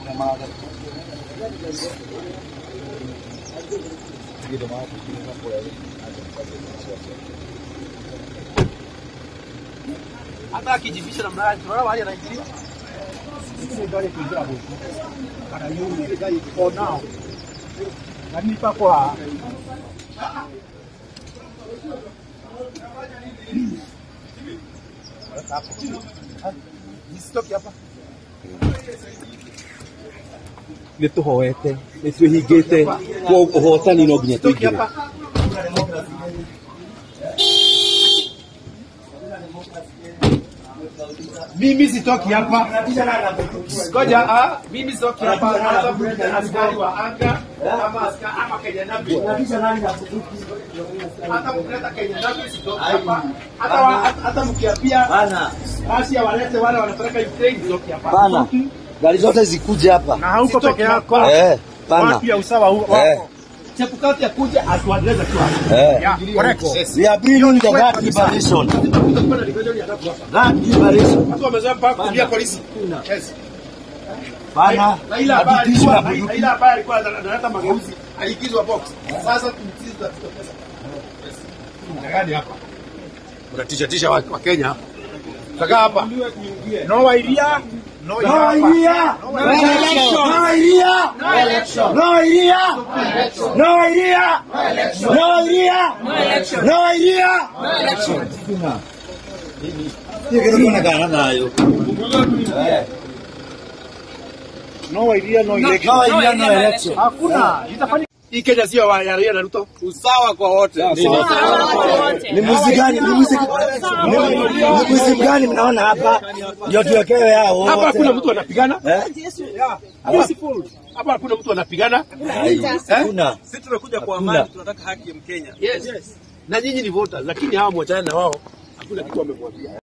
hata akijifisha na mradi tunaona mahali anaingia for now. Lakini pakwa nisitoke hapa nä tå hoete nä twä hingä te kwa å hotani no nginya tå Toki ingä hapa mimi sitoki hapa ngoja ah mimi sitoki hapa hata mmoja askari wa anga ama askari ama Kenya Nabi hata mkileta Kenya Nabi sitoki hapa hata wa- hata- hata mkiapia basi ya walete wale wanapeleka Ukraine sitoki hapa Pana. Gari zote zikuje hapa. na hauko Sitoki peke yako, hapa. Eh, pana. watu ya usawa hu- Eh. wako. Chepukati akuja atuendeleze tu hapa Eh. Yeah, correct. We are bringing the guard liberation. Guard liberation. Watu wamezoea mpaka kukimbia polisi. Yes. Pana. Raila ambaye Hatukishi alikuwa na bunduki. Raila ambaye alikuwa analeta mageuzi aliingizwa box. Sasa tumtizi tutatupa pesa. Gani hapa? Unatisha tisha wa, wa Kenya hapa. Saka hapa. No idea, no No idea. No election. No idea. No election. No idea. No idea. No idea. No idea. Hiyo kitu tunakaa nayo. no idea, no election. No idea, no election. Hakuna, itafanya Hii Kenya sio wa ya Raila na Ruto. usawa kwa wote Ni muziki gani? Ni muziki ni ni muziki gani mnaona hapa? Ndio tuwekewe yao Hapa hakuna wote. mtu anapigana. Eh? Peaceful. Hapa hakuna mtu anapigana. Hakuna. sisi tumekuja kwa Hakuna. amani tunataka haki ya mkenya Yes. Na nyinyi ni voters lakini hawa mwachana na wao. Hakuna kitu wamemwambia.